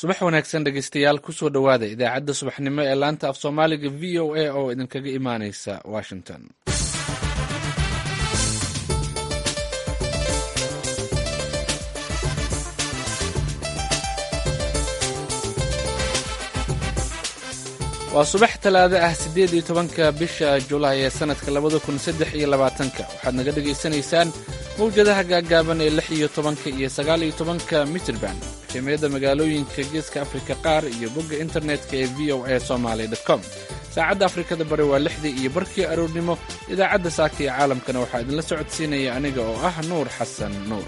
subax wanaagsan dhegeystayaal kusoo dhowaada idaacadda subaxnimo ee laanta af soomaaliga v o a oo idinkaga imaaneysa washington waa subax talaado ah siddeed iyo tobanka bisha julaay ee sannadka labada kun saddex iyo labaatanka waxaad naga dhegaysanaysaan mawjadaha gaaggaaban ee lix iyo tobanka iyo sagaal iyo tobanka mitrban qiimiyadda magaalooyinka geeska afrika qaar iyo bogga internetka ee v o a somaly com saacadda afrikada bari waa lixdii iyo barkii aroornimo idaacadda saaka iyo caalamkana waxaa idinla socodsiinaya aniga oo ah nuur xasan nuur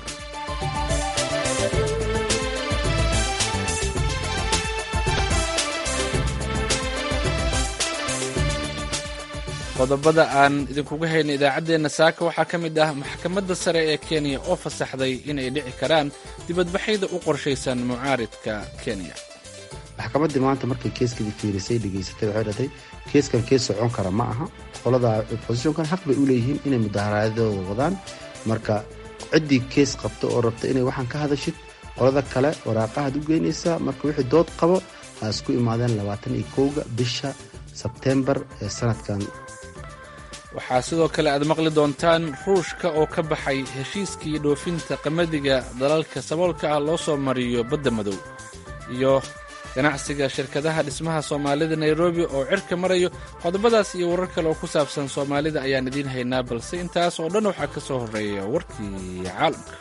qodobada aan idinkugu hayna idaacaddeenna saaka waxaa ka mid ah maxkamadda sare ee kenya oo fasaxday inay dhici karaan dibadbaxyada u qorshaysan mucaaridka kenya maxkamaddii maanta markay keeskadii fiirisay dhegaysatay waxay dhatay keeskan kees socon kara ma aha qolada oppositionkan xaq bay u leeyihiin inay mudaharaadadooda wadaan marka ciddii kees qabta oo rabta inay waxaan ka hadashid qolada kale waraaqahaad u geynaysaa marka wixii dood qabo ha isku imaadeen labaatan iyo kowga bisha sebtembar ee sanadkan waxaa sidoo kale aad maqli doontaan ruushka oo ka baxay heshiiskii dhoofinta qamadiga dalalka saboolka ah loo soo mariyo badda madow iyo ganacsiga shirkadaha dhismaha soomaalida nairobi oo cirka marayo qodobadaas iyo warar kale oo ku saabsan soomaalida ayaan idiin haynaa balse intaas oo dhan waxaa ka soo horreeya warkii caalamka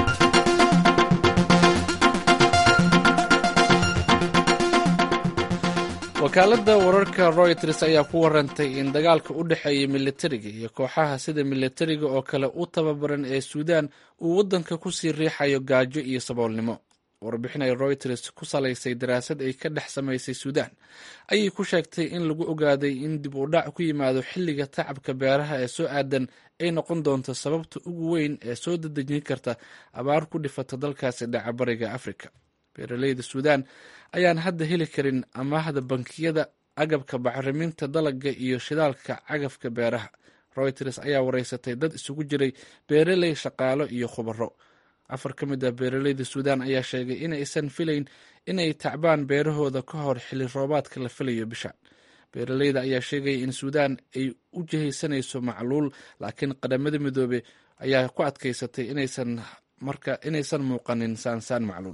wakaaladda wararka royters ayaa ku warantay in dagaalka u dhexeeya militariga iyo kooxaha sida militariga oo kale u tababaran ee suudaan uu waddanka ku sii riixayo gaajo iyo saboolnimo warbixin ay royters ku salaysay daraasad ay ka dhex samaysay suudaan ayay ku sheegtay in lagu ogaaday in dib u dhac ku yimaado xilliga tacabka beeraha ee soo aadan ay noqon doonto sababta ugu weyn ee soo dadejin karta abaar ku dhifata dalkaasi dhaca bariga afrika beeraleyda suudaan ayaan hadda heli karin amaahda bankiyada agabka bacriminta dalaga iyo shidaalka cagafka beeraha royters ayaa wareysatay dad isugu jiray beeraley shaqaalo iyo khubaro afar ka mid ah beeraleyda suudaan ayaa sheegay inaysan filayn inay tacbaan beerahooda ka hor xilli roobaadka la filayo bisha beeraleyda ayaa sheegaya in suudaan ay u jihaysanayso macluul laakiin qadamada midoobe ayaa ku adkaysatay inaysan muuqanin saansaan macluul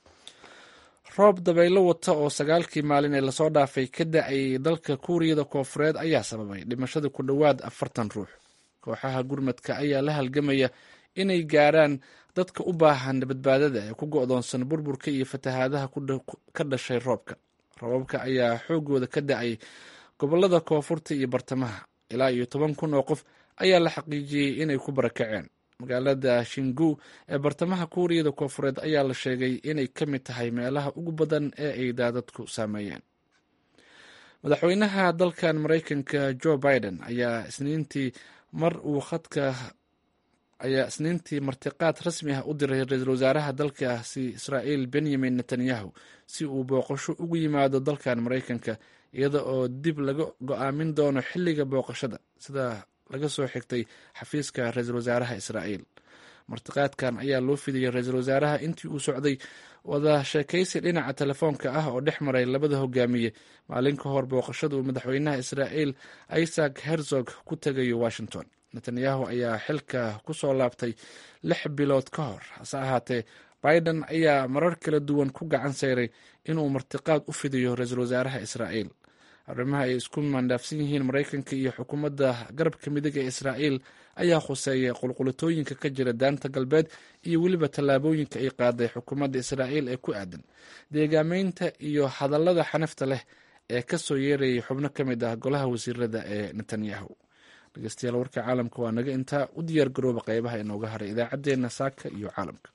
roob dabaylo wata oo sagaalkii maalin ee lasoo dhaafay ka da-ay dalka kuuriyada koofureed ayaa sababay dhimashada ku dhowaad afartan ruux kooxaha gurmadka ayaa la halgamaya inay gaaraan dadka u baahan badbaadada ee ku go-doonsan burburka iyo fatahaadaha ka dhashay roobka roobabka ayaa xoogooda ka da-ay gobolada koonfurta iyo bartamaha ilaa iyo toban kun oo qof ayaa la xaqiijiyey inay ku barakaceen magaalada shingu ee bartamaha kuuriyada koofureed ayaa la sheegay inay ka mid tahay meelaha ugu badan ee ay daadadku saameeyeen madaxweynaha dalkan maraykanka joe biden ayaa isniintii mar uu khadka ayaa isniintii martiqaad rasmi ah u diray ra-iisul wasaaraha dalkaasi israa'iil benyamin netanyahu si uu booqasho ugu yimaado dalkan maraykanka iyada oo dib laga go-aamin doono xilliga booqashada sida laga soo xigtay xafiiska ra-iisul wasaaraha israa'iil martiqaadkan ayaa loo fidiyey ra-iisul wasaaraha intii uu socday wada sheekaysi dhinaca telefoonka ah oo dhex maray labada hogaamiye maalin ka hor booqashada uu madaxweynaha israa'iil isaac herzog ku tegayo washington netanyahu ayaa xilka ku soo laabtay lix bilood ka hor hase ahaatee biden ayaa marar kala duwan ku gacan sayray inuu martiqaad u fidiyo ra-iisul wasaaraha israa'iil arrimaha ay isku maandhaafsan yihiin maraykanka iyo xukuumadda garabka midiga ee israa'iil ayaa khuseeya qulqulatooyinka ka jira daanta galbeed iyo weliba tallaabooyinka ay qaaday xukuumadda israa'iil ee ku aadan deegaameynta iyo hadallada xanafta leh ee ka soo yeerayay xubno ka mid ah golaha wasiirada ee netanyahu dhegeystayaal warka caalamka waa naga intaa u diyaar garooba qeybaha inooga haray idaacaddeenna saaka iyo caalamka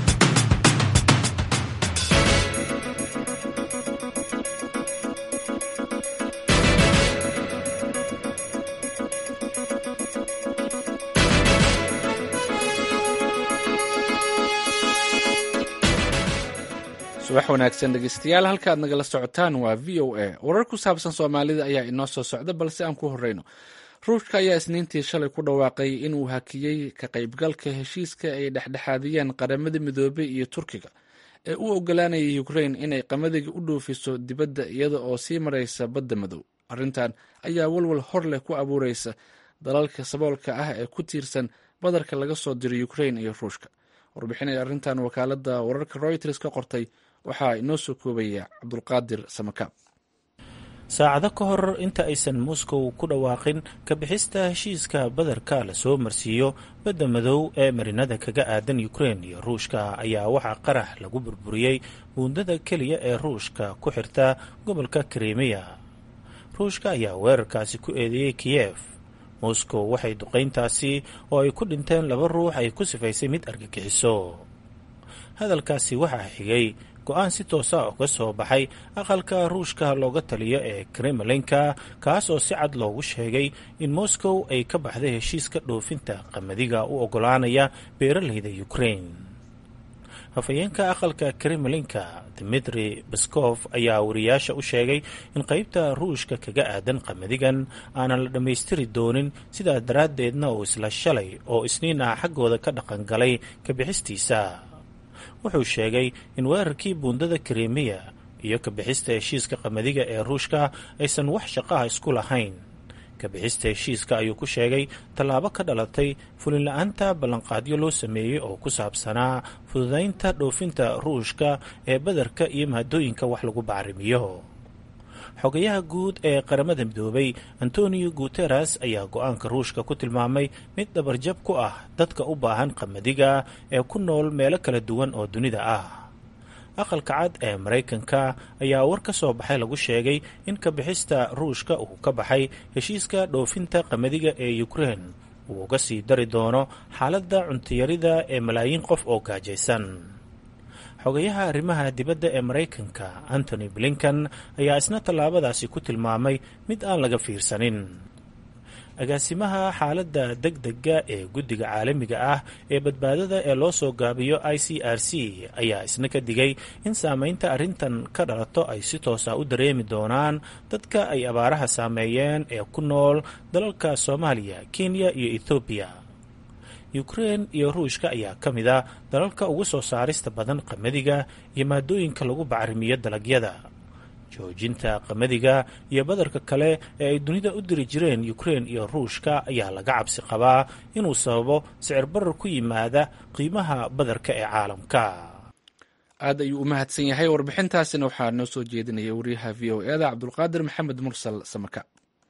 subax wanaagsan dhegeystayaal halka aad nagala socotaan waa v o a warar ku saabsan soomaalida ayaa inoo soo socda balse aan ku horeyno ruushka ayaa isniintii shalay ku dhawaaqay inuu hakiyey ka qaybgalka heshiiska ay dhexdhexaadiyeen qaramada midoobey iyo turkiga ee u ogolaanaya ukrain inay qamadiga u dhoofiso dibadda iyada oo sii maraysa badda madow arrintan ayaa walwal hor leh ku abuureysa dalalka saboolka ah ee ku tiirsan badarka laga soo diray ukrain iyo ruushka warbixinay arrintan wakaaladda wararka royters ka qortay waxaa inoo soo koobaya cabdulqaadir samakaab saacado ka hor inta aysan moscow ku dhawaaqin ka bixista heshiiska badarka lasoo marsiiyo badda madow ee marinada kaga aadan ukrain iyo ruushka ayaa waxaa qarax lagu burburiyey buundada keliya ee ruushka ku xirta gobolka krimiya ruushka ayaa weerarkaasi ku eedeeyey kiyef moscow waxay duqayntaasi oo ay ku dhinteen laba ruux ay ku sifaysay mid argagixiso hadalkaasi waxaa xigay go-aan si toosa uga soo baxay aqalka ruushka looga taliyo ee kremlinka kaas oo si cad loogu sheegay in moscow ay ka baxday heshiiska dhoofinta qamadiga u ogolaanaya beeralayda ukrain hafayeenka aqalka kremlinka dimitri baskof ayaa wariyaasha u sheegay in qaybta ruushka kaga aadan qamadigan aanan la dhammaystiri doonin sidaas daraaddeedna uu isla shalay oo isniin ah xaggooda ka dhaqangalay ka bixistiisa wuxuu sheegay in weerarkii buundada krimiya iyo ka bixista heshiiska qamadiga ee ruushka aysan wax shaqaha isku lahayn ka bixista heshiiska ayuu ku sheegay tallaabo ka dhalatay fulinla-aanta ballanqaadyo loo sameeyey oo ku saabsanaa fududaynta dhoofinta ruushka ee badarka iyo mahadooyinka wax lagu bacrimiyo xogayaha guud ee qaramada midoobay antonio guteres ayaa go-aanka ruushka ku tilmaamay mid dhabarjab ku ah dadka u baahan qamadiga ee ku nool meelo kala duwan oo dunida ah aqalka cad ee maraykanka ayaa war ka soo baxay lagu sheegay in ka bixista ruushka uu ka baxay heshiiska dhoofinta qamadiga ee ukrein uu uga sii dari doono xaaladda cuntiyarida ee malaayiin qof oo gaajaysan xogayaha arrimaha dibadda ee maraykanka antony blinkan ayaa isna tallaabadaasi ku tilmaamay mid aan laga fiirsanin agaasimaha xaaladda deg dega ee guddiga caalamiga ah ee badbaadada ee loo soo gaabiyo i c r c ayaa isna ka digay in saameynta arrintan ka dhalato ay si toosa u dareemi doonaan dadka ay abaaraha saameeyeen ee ku nool dalalka soomaaliya kenya iyo ethoobiya ukrein iyo ruushka ayaa ka mid a dalalka ugu soo saarista badan qamadiga iyo maadooyinka lagu bacrimiyo dalagyada joojinta qamadiga iyo badarka kale ee ay dunida u diri jireen ukrein iyo ruushka ayaa laga cabsi qabaa inuu sababo sicir barar ku yimaada qiimaha badarka ee caalamka aad ayuu u mahadsan yahay warbixintaasina waxaa noo soo jeedinaya wariyaha v o eda cabdulqaadir maxamed mursal samaka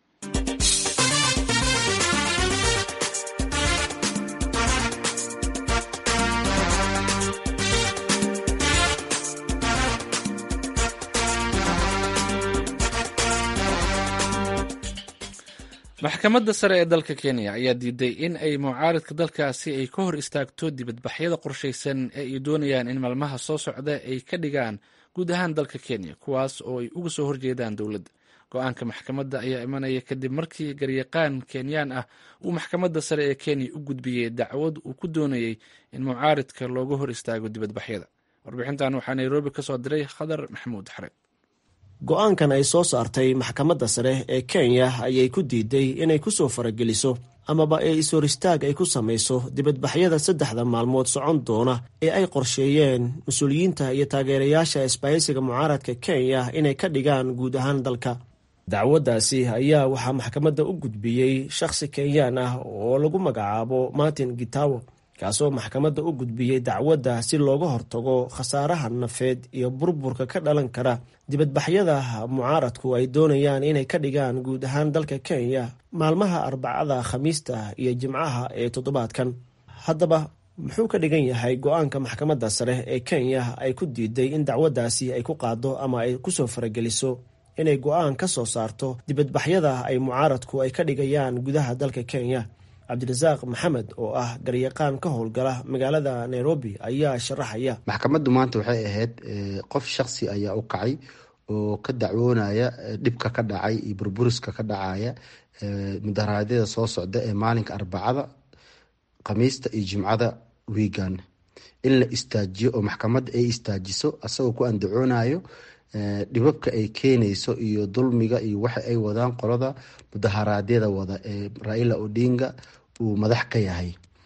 maxkamadda sare ee dalka kenya ayaa diiday in ay mucaaridka dalkaasi ay ka hor istaagto dibadbaxyada qorshaysan ee ay doonayaan in maalmaha soo socda ay ka dhigaan guud ahaan dalka kenya kuwaas oo ay uga soo horjeedaan dowladda go-aanka maxkamadda ayaa imanaya kadib markii garyaqaan kenyaan ah uu maxkamadda sare ee kenya u gudbiyey dacwad uu ku doonayey in mucaaridka looga hor istaago dibadbaxyada warbixintan waxaa nairobi ka soo diray khadar maxamuud xared go-aankan ay soo saartay maxkamadda sare ee kenya ayay ku diiday inay ku soo farageliso amaba ee is-hor istaag ay ku samayso dibadbaxyada saddexda maalmood socon doona ee ay qorsheeyeen mas-uuliyiinta iyo taageerayaasha isbaahaysiga mucaaradka kenya inay ka dhigaan guud ahaan dalka dacwaddaasi ayaa waxaa maxkamadda u gudbiyey shakhsi kenyaan ah oo lagu magacaabo martin gitawo kaasoo maxkamadda u gudbiyey dacwadda si looga hortago khasaaraha nafeed iyo burburka ka dhalan kara dibadbaxyada mucaaradku ay doonayaan inay ka dhigaan guud ahaan dalka kenya maalmaha arbacada khamiista iyo jimcaha ee toddobaadkan haddaba muxuu ka dhigan yahay go-aanka maxkamadda sare ee kenya ay ku diiday in dacwaddaasi ay ku qaado ama ay kusoo farageliso inay go-aan ka soo saarto dibadbaxyada ay mucaaradku ay ka dhigayaan gudaha dalka kenya cabdirasaaq maxamed oo ah garyaqaan ka howlgala magaalada nairobi ayaa sharaxaya maxkamaddu maanta waxay ahayd qof shaksi ayaa u kacay oo ka dacwoonaya dhibka ka dhacay iyo burburiska ka dhacaya mudaharaadyada soo socda ee maalinka arbacada khamiista iyo jimcada wiigan in la istaajiyo oo maxkamadda ay istaajiso asagoo ku andacoonayo dhibabka ay keenayso iyo dulmiga iyo waxa ay wadaan qolada mudaharaadyada wada ee raila odinga uu madax ka yahay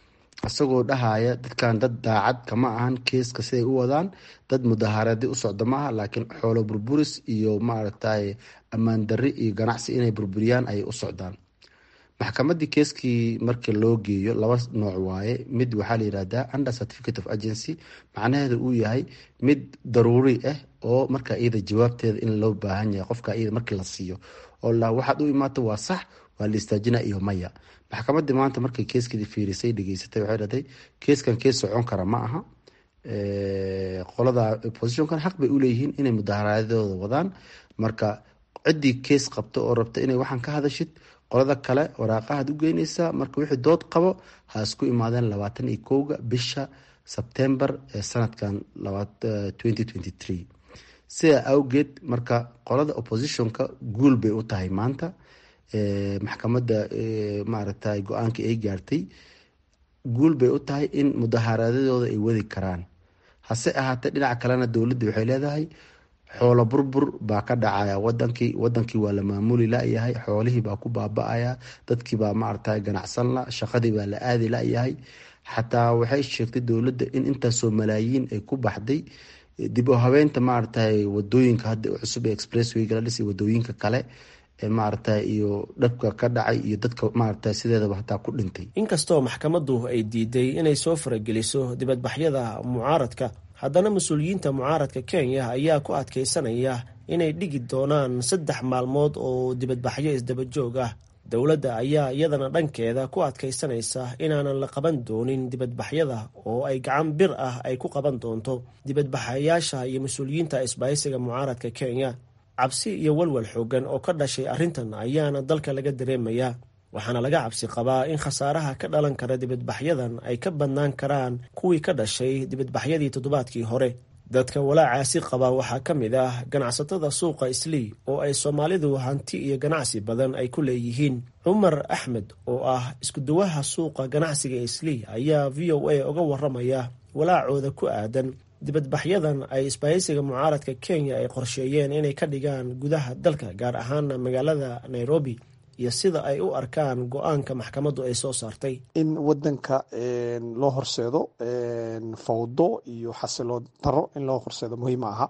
isagoo dhahaya dadkan dad daacad kama ahan keeska siday u wadaan dad mudaharaadi u socda maaha laakiin xoolo burburis iyo maaragtay ammaan darri iyo ganacsi inay burburiyaan ayay u socdaan maxkamadii keeskii markii loo geeyo laba nooc waaye mid waxaa layihahdaa under certificate of agency macnaheedu uu yahay mid daruuri ah oo markaa iyada jawaabteeda in loo baahan yahay qofka iyada markii la siiyo oo la waxaad u imaata waa sax waa la istaajina iyo maya maxkamadii maanta markay keeskeedii fiirisay dhageysatay waxay dhahday keeskan kees socon kara ma aha qolada oppositionkan xaq bay uleeyihiin inay mudaharaadyadooda wadaan marka ciddii kees qabto oo rabta inay waxaan ka hadashid qolada kale waraaqahaad u geyneysaa marka wixii dood qabo ha isku imaadeen labaatan iyo kowga bisha sebtembar ee sanadkan sidaa awgeed marka qolada oppositionka guul bay u tahay maanta maxkamadda maaragtay go-aanka ay gaartay guul bay u tahay in mudaharaadyadooda ay wadi karaan hase ahaatee dhinaca kalena dowladda waxay leedahay xoolo burbur baa ka dhacaya wadankii wadankii waa la maamuli layahay xoolihii baa ku baaba-aya dadkii baa maaragtay ganacsan la shaqadii baa la aadi layahay xataa waxay sheegtay dowladda in intaasoo malaayiin ay ku baxday dib u habeynta maaragtay wadooyinka hadda cusub ee expresswayga la dhisay wadooyinka kale ee maaragtay iyo dhabka ka dhacay iyo dadka maaragtay sideedaba hataa ku dhintay inkastoo maxkamaddu ay diiday inay soo farageliso dibadbaxyada mucaaradka haddana mas-uuliyiinta mucaaradka kenya ayaa ku adkeysanaya inay dhigi doonaan saddex maalmood oo dibadbaxyo isdabajoog ah dowladda ayaa iyadana dhankeeda ku adkeysanaysa inaanan la qaban doonin dibadbaxyada oo ay gacan bir ah ay ku qaban doonto dibadbaxayaasha iyo mas-uuliyiinta isbahaysiga mucaaradka kenya cabsi iyo walwal xoogan oo ka dhashay arrintan ayaana dalka laga dareemayaa waxaana laga cabsi qabaa in khasaaraha ka dhalan kara dibadbaxyadan ay ka badnaan karaan kuwii ka dhashay dibadbaxyadii toddobaadkii hore dadka walaacaasi qaba waxaa ka mid ah ganacsatada suuqa islii oo ay soomaalidu hanti iyo ganacsi badan ay ku leeyihiin cumar axmed oo ah iskuduwaha suuqa ganacsiga islii ayaa v o a uga waramaya walaacooda ku aadan dibadbaxyadan ay isbahaysiga mucaaradka kenya ay qorsheeyeen inay ka dhigaan gudaha dalka gaar ahaana magaalada nairobi iyo sida ay u arkaan go-aanka maxkamaddu ay soo saartay in wadanka loo horseedo fawdo iyo xasiloon daro in loo horseedo muhiima aha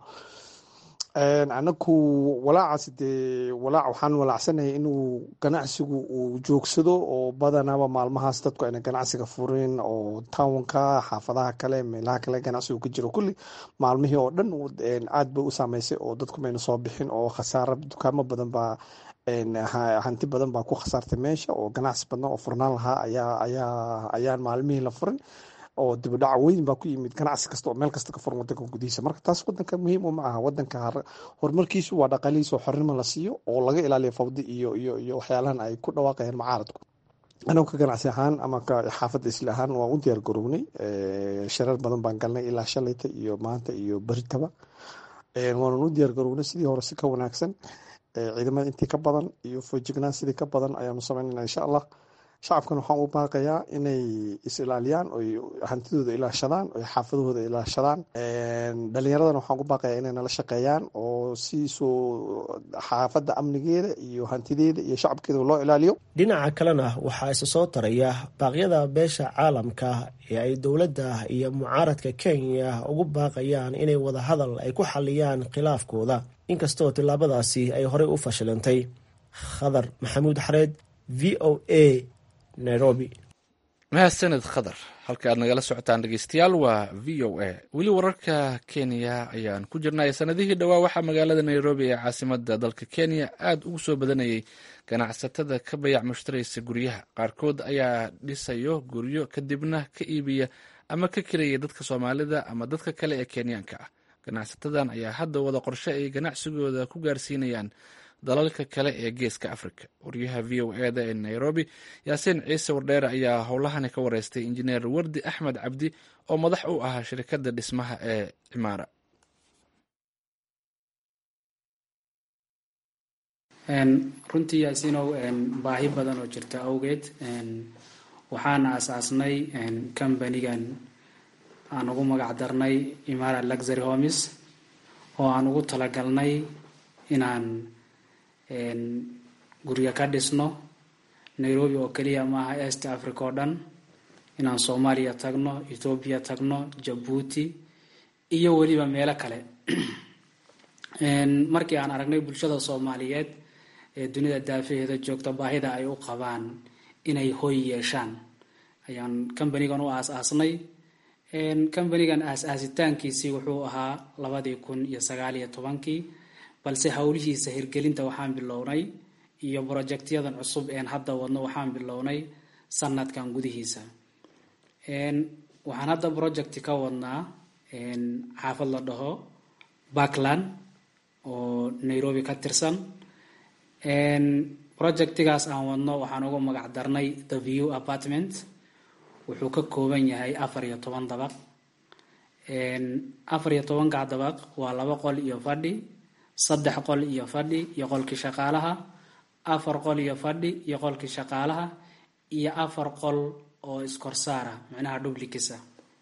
anaku walaacaasi dee walaac waxaan walaacsanahay inuu ganacsigu uu joogsado oo badanaba maalmahaas dadku ayna ganacsiga furin oo townka xaafadaha kale meelaha kale ganacsigu ka jiro kulli maalmihii oo dhan aad bay u saameysay oo dadku mayna soo bixin oo khasaaro dukaamo badan baa hanti badan baa ku khasaartay meesha oo ganacsi badan oo furnaan lahaa ayaa ayaa ayaan maalmihii la furin oo dibadhac weyn baa ku yimid ganacsi kasta oo meel kasta ka furan wadanka gudihiisa marka taas wadanka muhiim uma aha wadanka horumarkiisu waa dhaqaalihiisa oo xornimo la siiyo oo laga ilaaliyo fawdi iyo iyo iyo waxyaalahan ay ku dhawaaqayaan mucaaradku anagu ka ganacsi ahaan ama ka xaafadda isla ahaan waan u diyaar garownay sharar badan baan galnay ilaa shalayta iyo maanta iyo beritaba waanan u diyaar garownay sidii hore si ka wanaagsan ciidamada intii ka badan iyo foojignaan sidii ka badan ayaanu sameynayna insha allah shacabkan waxaan u baaqayaa inay is ilaaliyaan oy hantidooda ilaashadaan oy xaafadahooda ilaashadaan dhalinyaradana waxaan u baaqayaa inay nala shaqeeyaan oo si soo xaafadda amnigeeda iyo hantideeda iyo shacabkeeda loo ilaaliyo dhinaca kalena waxaa isa soo taraya baaqyada beesha caalamka ee ay dowladda iyo mucaaradka kenya ugu baaqayaan inay wada hadal ay ku xaliyaan khilaafkooda inkastoo tillaabadaasi ay horey u fashilantay khadar maxamuud xareed v o a nairobi mahadsaned khadar halka aad nagala socotaan dhegeystayaal waa v o a weli wararka kenya ayaan ku jirnay sanadihii dhowaa waxaa magaalada nairobi ee caasimada dalka kenya aada ugu soo badanayay ganacsatada ka bayac mushtaraysa guryaha qaarkood ayaa dhisayo guryo kadibna ka iibiya ama ka kiraya dadka soomaalida ama dadka kale ee kenyaanka ah ganacsatadan ayaa hadda wada qorshe ay ganacsigooda ku gaarsiinayaan dalalka kale ee geeska africa waryaha v o eda ee nairobi yaasiin ciise wardheere ayaa howlahani ka wareystay injineer wardi axmed cabdi oo madax u ahaa shirkadda dhismaha ee cimaara runtii yaasiinow baahi badan oo jirta awgeed waxaana asaasnay combanigan aan ugu magac darnay imara luxury homes oo aan ugu talagalnay inaan guryo ka dhisno nairobi oo keliya maaha east africa oo dhan inaan soomaaliya tagno ethoobiya tagno jabuuti iyo weliba meelo kale markii aan aragnay bulshada soomaaliyeed ee dunida daafaheeda joogta baahida ay u qabaan inay hoy yeeshaan ayaan combanigan u aas-aasnay combanigan aas-aasitaankiisii wuxuu ahaa labadii kun iyo sagaaliyo tobankii balse howlihiisa hirgelinta waxaan bilownay iyo brojectyadan cusub een hadda wadno waxaan bilownay sanadkan gudihiisa waxaan hadda project ka wadnaa xaafad la dhaho backland oo nairobi ka tirsan projectigaas aan wadno waxaan ugu magac darnay the view apartment wuxuu ka kooban yahay afar iyo toban dabaq afar iyo tobanka dabaq waa laba qol iyo fadhi saddex qol iyo fadhi iyo qolkii shaqaalaha afar qol iyo fadhi iyo qolkii shaqaalaha iyo afar qol oo iskorsaara macnaha dublikisa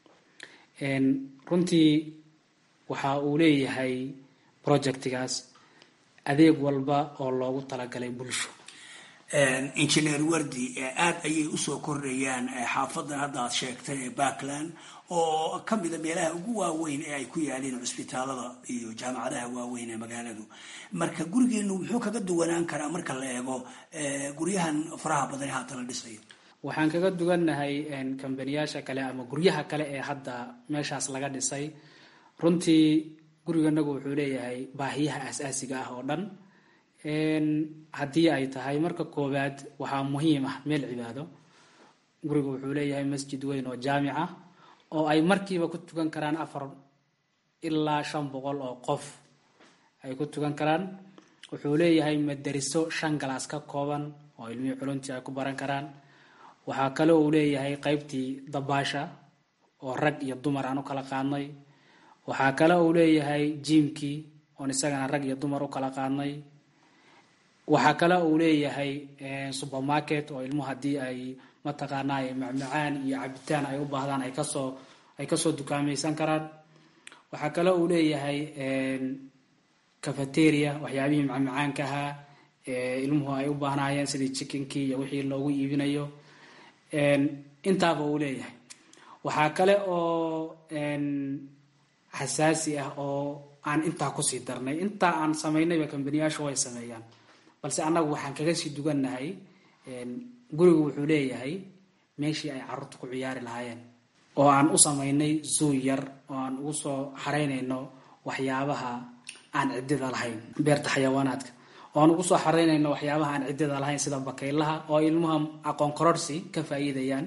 runtii waxa uu leeyahay projectigaas adeeg walba oo loogu talagalay bulsho engineer wardi aada ayay usoo kordhayaan xaafadan hadda aad sheegtay ee backland oo ka mida meelaha ugu waaweyn ee ay ku yaaleen cusbitaalada iyo jaamacadaha waaweyn ee magaaladu marka gurigeenu muxuu kaga duwanaan karaa marka la eego guryahan faraha badan ee haatan la dhisayo waxaan kaga duwannahay kambaniyaasha kale ama guryaha kale ee hadda meeshaas laga dhisay runtii guriganagu wuxuu leeyahay baahiyaha aas-aasiga ah oo dhan haddii ay tahay marka koowaad waxaa muhiim ah meel cibaado gurigu wuxuu leeyahay masjid weyn oo jaamic ah oo ay markiiba ku tukan karaan afar ilaa shan boqol oo qof ay ku tukan karaan wuxuu leeyahay madariso shan galaas ka kooban oo ilmihii culuntii ay ku baran karaan waxaa kale uu leeyahay qeybtii dabaasha oo rag iyo dumar aan u kala qaadnay waxaa kale uu leeyahay jiimkii oon isagana rag iyo dumar u kala qaadnay waxaa kale uu leeyahay supermarket oo ilmuhu haddii ay mataqaanaa macmacaan iyo cabitaan ay u baahdaan ay kasoo ay kasoo dukaamaysan karaan waxaa kale uu leeyahay cafeteria waxyaabihii macmacaanka ahaa ilmuhu ay u baahnaayeen sidii chickenkii iyo wixii loogu iibinayo intaaba uu leeyahay waxaa kale oo xasaasi ah oo aan intaa kusii darnay intaa aan samaynayba kambaniyaashu way sameeyaan balse annagu waxaan kaga sii dugannahay gurigu wuxuu leeyahay meeshii ay carruurta ku ciyaari lahaayeen oo aan u samaynay zoo yar oo aan ugu soo xaraynayno waxyaabaha aan ciddida lahayn beerta xayawaanaadka oo aan ugu soo xaraynayno waxyaabaha aan ciddida lahayn sida bakaylaha oo ilmuha aqoon kororsi ka faa'iidayaan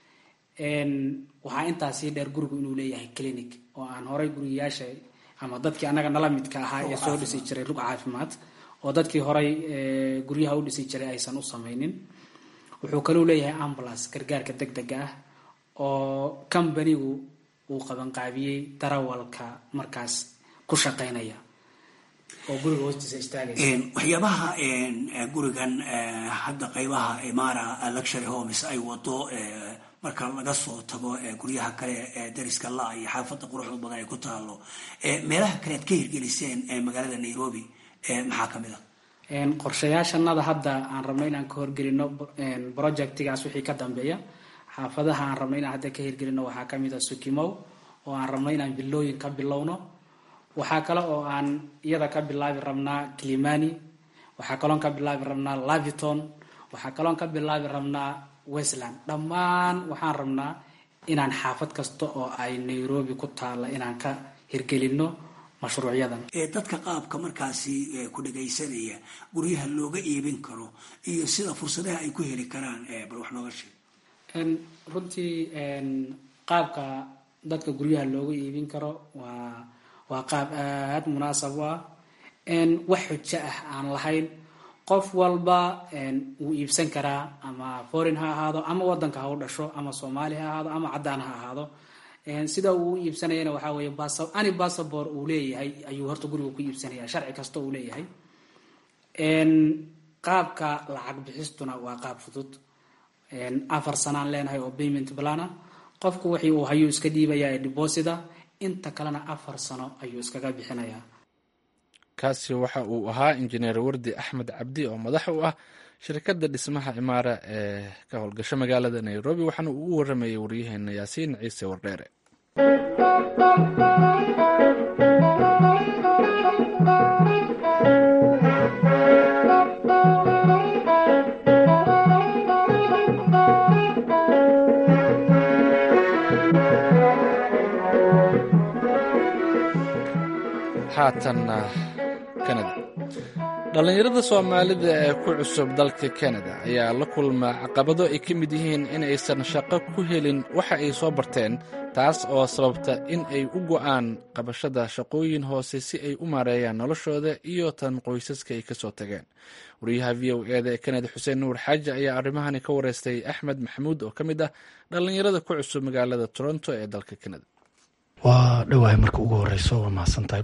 waxaa intaa sii dheer gurigu inuu leeyahay clinic oo aan horay gurigayaasha ama dadkii annaga nala midka ahaa ee soo dhisi jiray rug caafimaad oo dadkii horay guryaha u dhisi jiray aysan u samaynin wuxuu kaluu leeyahay ambulance gargaarka deg dega ah oo combanigu uu qabanqaabiyey darawalka markaas ku shaqaynaya oo guriga hoostiisa istaagaysa waxyaabaha gurigan hadda qaybaha imara luxury homes ay wado marka laga soo tago guryaha kale ee dariska la iyo xaafada quruxda badan ay ku taalo meelaha kale aad ka hirgeliseen magaalada nairobi maxaa kamid a qorshayaashanada hadda aan rabno inaan ka horgelino projectigaas wixii ka dambeeya xaafadaha aan rabno inaan hadda ka hirgelino waxaa kamid a sukimow oo aan rabno inaan bilooyin ka bilowno waxaa kale oo aan iyada ka bilaabi rabnaa climani waxaa kaloon ka bilaabi rabnaa laviton waxaa kaloon ka bilaabi rabnaa westland dhammaan waxaan rabnaa inaan xaafad kasta oo ay nairobi ku taalla inaan ka hirgelino mashruucyadan dadka qaabka markaasi ku dhagaysanaya guryaha looga iibin karo iyo sida fursadaha ay ku heli karaan bal wax nooga sheeg runtii qaabka dadka guryaha looga iibin karo waa waa qaab aada munaasab u ah wax xujo ah aan lahayn qof walba wuu iibsan karaa ama foreign ha ahaado ama wadanka ha u dhasho ama soomaali ha ahaado ama caddaan ha ahaado sida uu u iibsanayana waxaa weeye any bassabor uu leeyahay ayuu horta guriga ku iibsanaya sharci kasta uu leeyahay qaabka lacag bixistuna waa qaab fudud afar sanaan leenahay oo payment plana qofku wixii uu hayuu iska dhiibaya ee deposita inta kalena afar sano ayuu iskaga bixinayaa kaasi waxa uu ahaa injineer wardi axmed cabdi oo madax u ah shirkadda dhismaha cimaara ee ka howlgasho magaalada nairobi waxaana uu u waramayay waryaheena yaasiin ciise wardheere haatanna kanada dhallinyarada soomaalida ee ku cusub dalka kanada ayaa la kulma caqabado ay ka mid yihiin in aysan shaqo ku helin waxa ay soo barteen taas oo sababta in ay u go'aan qabashada shaqooyin hoose si ay u maareeyaan noloshooda iyo tan qoysaska ay kasoo tageen wariyaha v o eda ee kanada xuseen nuur xaaji ayaa arrimahani ka wareystay axmed maxamuud oo ka mid ah dhallinyarada ku cusub magaalada toronto ee dalka kanada waa dhowahay marka ugu horeyso waa mahadsantahay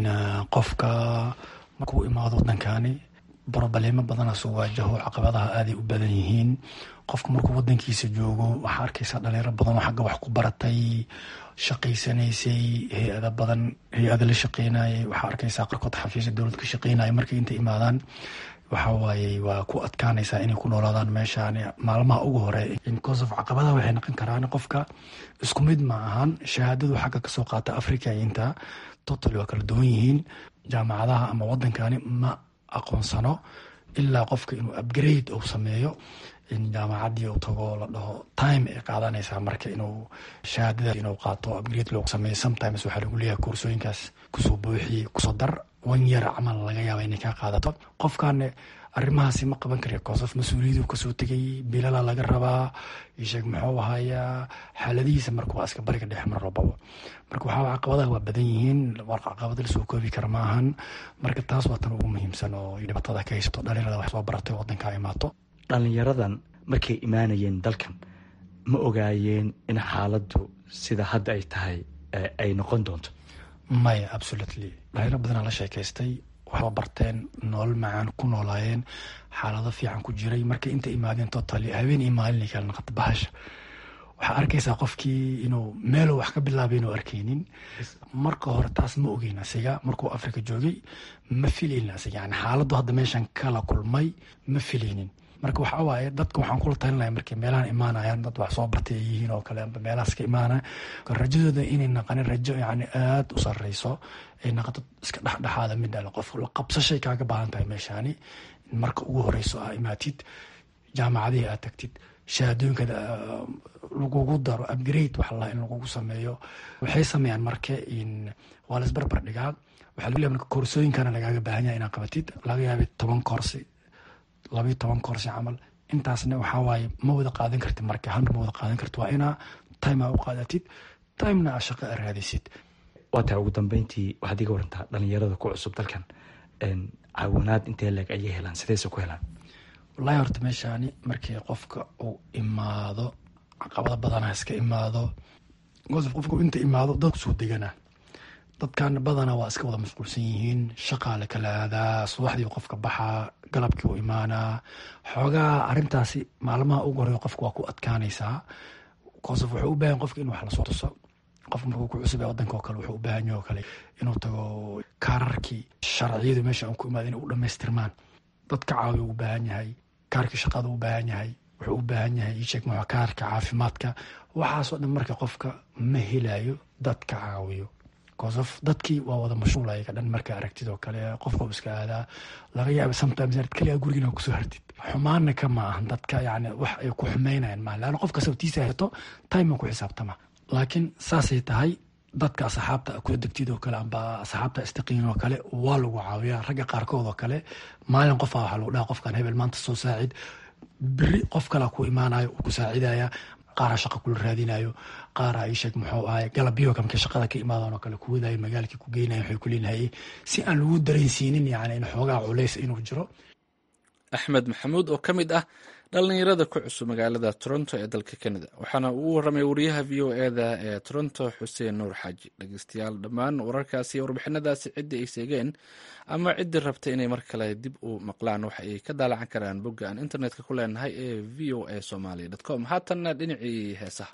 qofka markuu imaado wadankani brobaleemo badana soo waajaho caqabadaha aaday u badan yihiin qofka markuu wadankiisa joogo waxaa arkaysaa dhalinyaro badan oo xagga wax ku baratay shaqaysanaysay hay-ada badan hay-ada la shaqeynayay waxaa arkaysaa qarkood xafiisya dowlad ka shaqeynaya markay inta imaadaan waxawaaye waa ku adkaanaysaa inay ku noolaadaan meeshaan maalmaha ugu hore because of caqabadaha waxay noqon karaan qofka isku mid ma ahan shahaadadu xagga kasoo qaata africa inta total waa kala duwan yihiin jaamacadaha ama wadankani ma aqoonsano ilaa qofka inuu upgrade uu sameeyo in jaamacadii uu tago la dhaho time ay qaadanaysaa marka inuu shahaadada inuu qaato upgrade loo sameeyo sometimes waxaa lagu leeyahay koorsooyinkaas kusoo buuxi kusoo dar wan yar camal laga yaaba inay kaa qaadato qofkan arrimahaasi ma qaban kara kosof mas-uuliyadu kasoo tegay bilala laga rabaa isheeg muxuu ahayaa xaaladihiisa marka waa iska bariga dhexe mar walbaba marka waxaa caqabadaha waa badan yihiin war caqabada lasoo koobi kara ma ahan marka taas waa tan ugu muhiimsan oo dhibaatada ka haysato dhalinyarada wax soo baratay wadanka imaato dhalinyaradan markay imaanayeen dalkan ma ogaayeen in xaaladdu sida hadda ay tahay ay noqon doonto maya absolutely dhalinyaro badanaa la sheekaystay waxba barteen nolol macaan ku noolaayeen xaalado fiican ku jiray markay inta imaadeen totally habeen iyo maalin kala naqata bahasha waxaa arkaysaa qofkii inuu meeluu wax ka bilaabay inuu arkeynin marka hore taas ma ogeyn asiga markuu africa joogay ma filaynin asiga yani xaaladdu hadda meeshan kala kulmay ma filaynin marka waxa waaye dadka waxaan kula talinaya markay meelahan imaanayaan dad wax soo bartay ay yihiin oo kale amba meelahaas ka imaanaya rajadooda inay naqanin rajo yani aada u sarreyso ay naqato iska dhexdhexaada mid dhale qof la qabsashay kaaga baahan tahay meeshaani marka ugu horeyso aa imaatid jaamacadihii aad tagtid shahaadooyinka lagugu daro upgrade waxa la in lagugu sameeyo waxay sameeyaan marka in waa la isbarbar dhigaa waxaa lagu leeyahay marka koorsooyinkana lagaaga baahan yahay inaad qabatid laga yaabay toban koorsi labayo toban koorsi camal intaasna waxaa waaye ma wada qaadan kartid marka hal ma wada qaadan kartid waa inaa time aa u qaadatid timena aa shaqo a raadisid waa tahay ugu dambeyntii waxaad iga warantaa dhalinyarada ku cusub dalkan caawinaad intee leeg ayay helaan sideyse ku helaan wallaahi horta meeshaani markii qofka uu imaado caqabado badana iska imaado gosof qofka inta imaado dad kusoo degana dadkan badana waa iska wada mashquulsan yihiin shaqaa la kala aadaa subaxdii qofka baxaa galabkii u imaanaa xoogaa arintaasi maalmaha ugu horeya qofka waa ku adkaanaysaa gosof wuxuu u baahan qofka in wax lasoo tuso qof markuu ku cusub wadanka oo kale wuxuu u baahan yahay oo kale inuu tago kaararkii sharciyadu meesha aan ku imaada inay u dhamaystirmaan dadka caawiya u baahan yahay kaarkii shaqada u baahan yahay wuxuu u baahan yahay isheeg muxuu kaarka caafimaadka waxaasoo dhan marka qofka ma helayo dadka caawiyo kosof dadkii waa wada mashhuul ayaga dhan marka aragtid oo kale qofka iska aadaa laga yaaba sometimes inaad kaliya gurigiina kusoo hartid xumaana ka ma ahan dadka yani wax ay ku xumeynayaan maaha laana qof kasta tiisa hato time ku xisaabtama laakiin saasay tahay dadka asxaabta kula degtid oo kale amba asxaabta istaqiin oo kale waa lagu caawiyaa ragga qaarkood oo kale maalin qofa waxaa lagu dhaha qofkan hebel maanta soo saacid beri qof kala ku imaanayo uu ku saacidaya qaara shaqa kula raadinayo qaara isheeg muxuu ahay galabyo kamka shaqada ka imaadaan oo kale ku wadayo magaalkii ku geynayo waxay ku leenahay si aan lagu dareensiinin yani in xoogaa culays inuu jiro axmed maxamuud oo ka mid ah dhallinyarada ku cusub magaalada toronto ee dalka canada waxaana uu waramay wariyaha v o eda ee toronto xuseen nuur xaaji dhegeystayaal dhammaan wararkaasi iyo warbixinadaasi ciddii ay seegeen ama ciddii rabta inay mar kale dib u maqlaan waxa ay ka daalacan karaan bogga aan internetka ku leenahay ee v o a somalia dot com haatanna dhinacii heesaha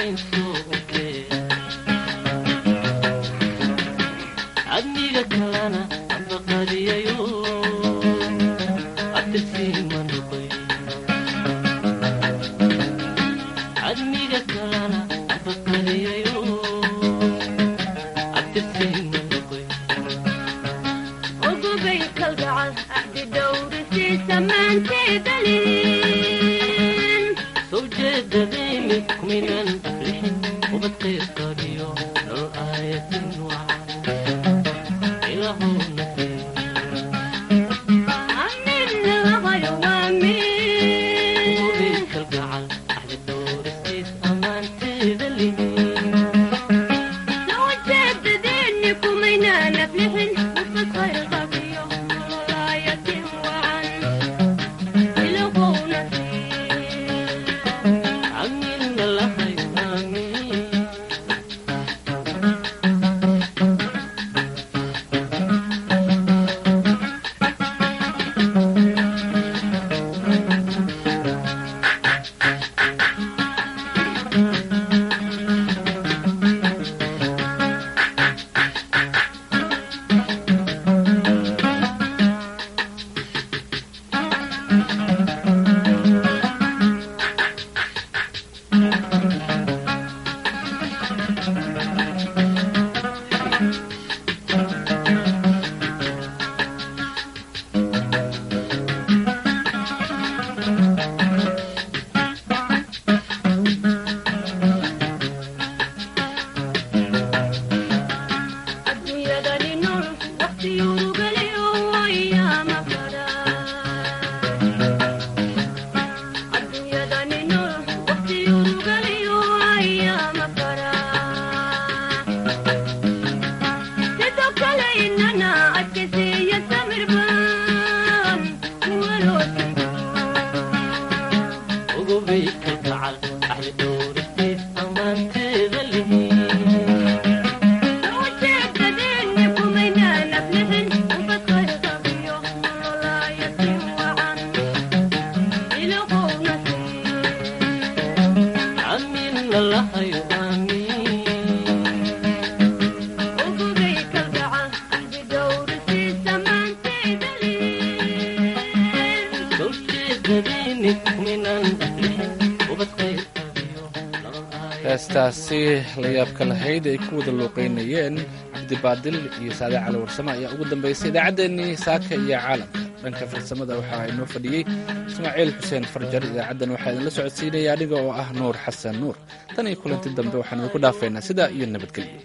heestaasi layaabka lahayd ay ku wada luuqeynayeen cabdibaadil iyo saade cali warsame ayaa ugu dambaysay idaacaddeenii saaka iyo caalamka dhanka farsamada waxaa inoo fadhiyey ismaaciil xuseen farjar idaacaddan waxaa idinla socodsiinaya aniga oo ah nuur xasan nuur tan iyo kulanti dambe waxaan idinku dhaafaynaa sidaa iyo nabadgelyo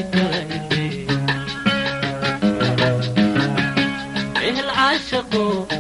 عاشقوا